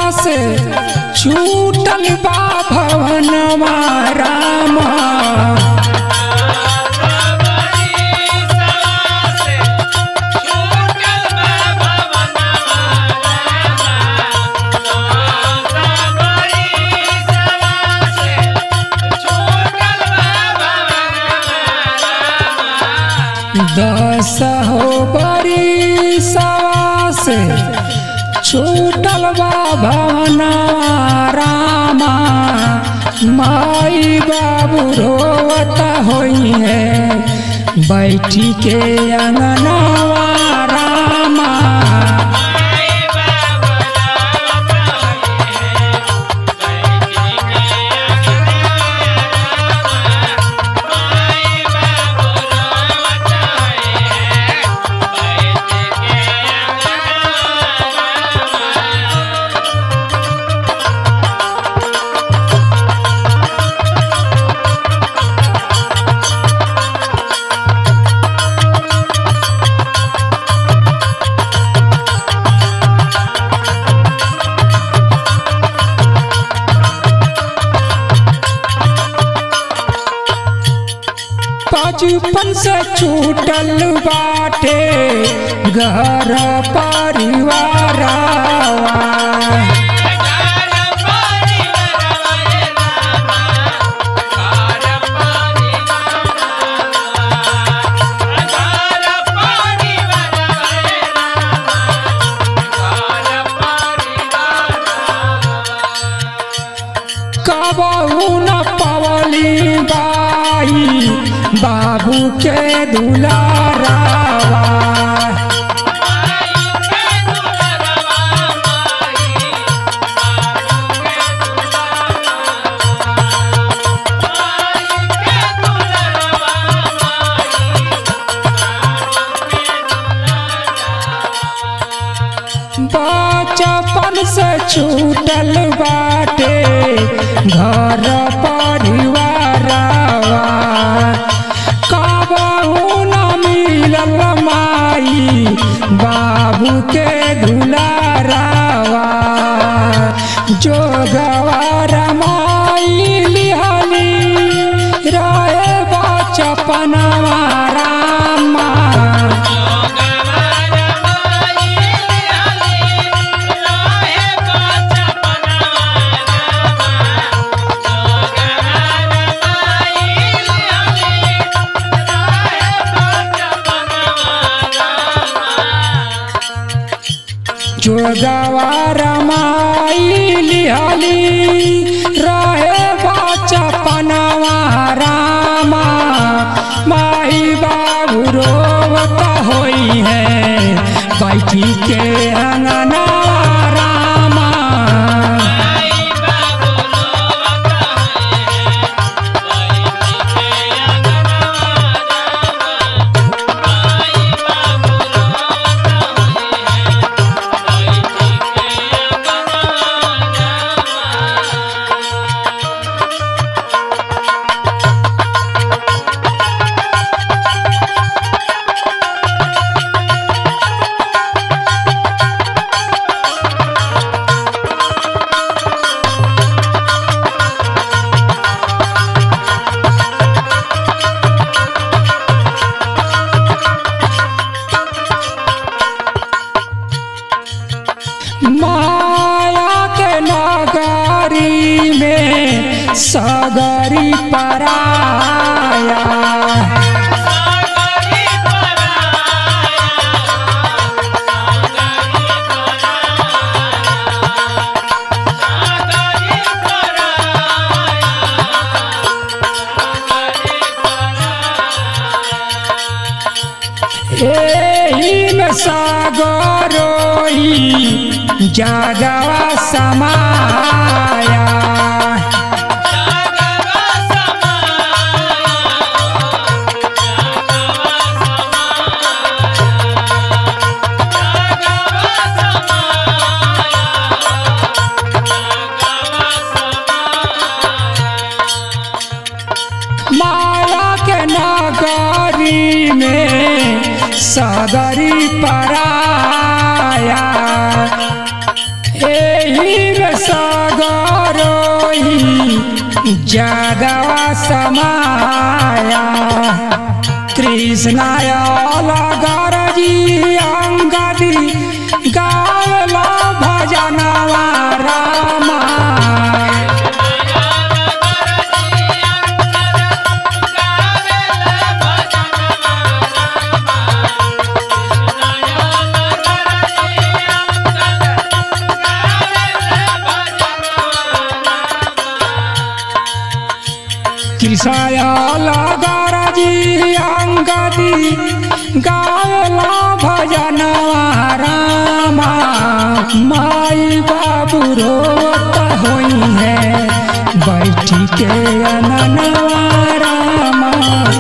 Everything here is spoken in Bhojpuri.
से छूटल बा भवनवा राम दस हो बरी सवा से छूटल बा भवनवा रामा माई बाबू रोवत होई है बैठी के अंगनवा रामा बचपन से छूटल बाटे घर परिवार कबहू न पवली बाई बाबू के दुलारावा बचपन से छूटल बाटे घर परिवारवा कबहू न मिलल माई बाबू के दुलारावा जो गवार माई लिहली रहे बचपनवा रामा जोगवार माई लिहली रहे बचपनवा रामा माई बाबू रोवत होई है बैठी के अंगना रामा माया के नगरी में सगरी पराया एही में सागरोई जागवा समाया माया के नगरी में सगरी पराया एही में सगरोही जादवा समाया कृष्णाय लगर जी अंगदी गावला भजनवा रामा कृषाय लगर जी अंगदी गावला भजनवा रामा माई बाबू रोत होई है बैठी के अननवा रामा